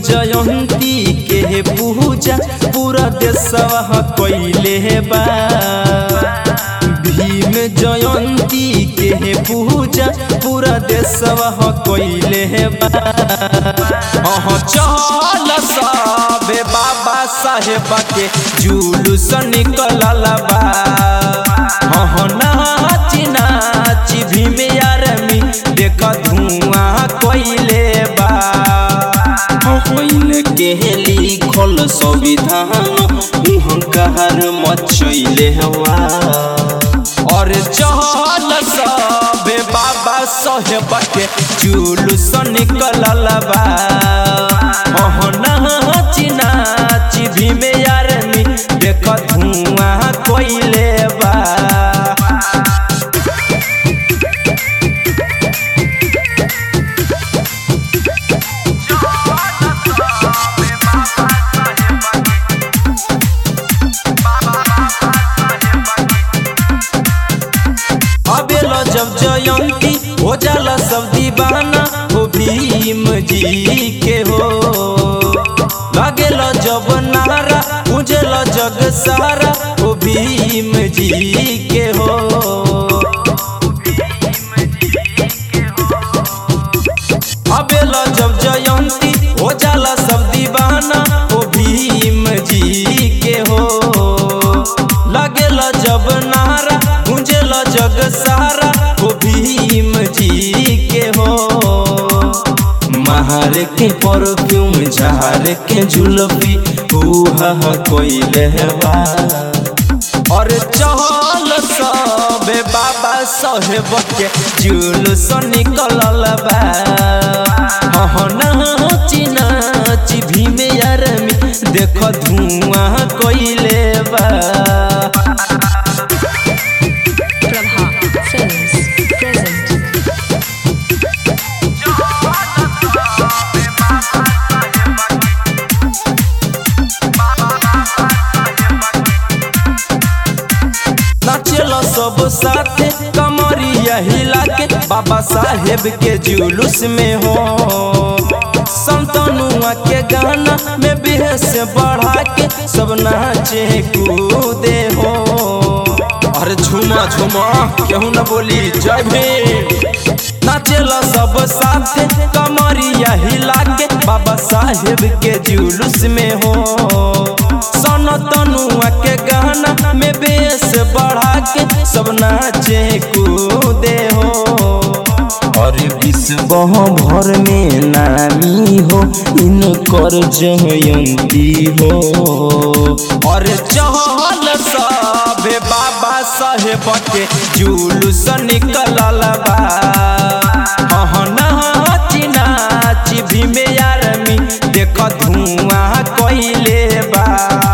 जयंती के पूजा पूरा देशवा कइले बा भीम जयंती के पूजा पूरा देशवा कइले बा अहाँ चल सबे बाबा साहेब के जुलूस निकलल बा अहाँ नाची नाची भीम आर्मी देख धुआं कइले बा होइन के लिखल संविधान हुंकार मचैले हवा और चहल सबे बाबा साहेब के जुलूस निकलल बा अहाँ नाची नाची भीम आर्मी देख धुआं कइले बा अबेला जब जयंती हो जाला सब दीवाना हो भीम जी के हो लगेला जब नारा उजला जग सारा हो भीम जी के हो अबेला जब जयंती हो जाला सब दीवाना हो भीम जी के हो लगेला जब नारा गुंजेला जग सारा हो भीम जी के हो महार के परफ्यूम झार के जुलफी उहा कोइले बा और चहल सबे बाबा साहेब के जुलूस निकलल बा हाँ नाची नाची भीम आर्मी देख धुआं कोइले बा Prabha Films present. नाचेला सब साथे कमरिया हिला के बाबा साहेब के जुलूस में हो संतनुआ के गाना में बेहस बढ़ा के सब नाचे कूदे हो अरे झुमा झुमा केहू न बोली जय भीम नाचेला सब साथे कमरिया हिला के बाबा साहेब के जुलूस में हो सन तनुआ के गाना में बेस बढ़ा के सब नाचे कूदे हो और विश्व भर में नामी हो इनकर जयंती हो और चहल सबे बाबा साहेब के जुलूस निकलल बा हाँ नाची नाची भीम आर्मी देख धुआं कइले बा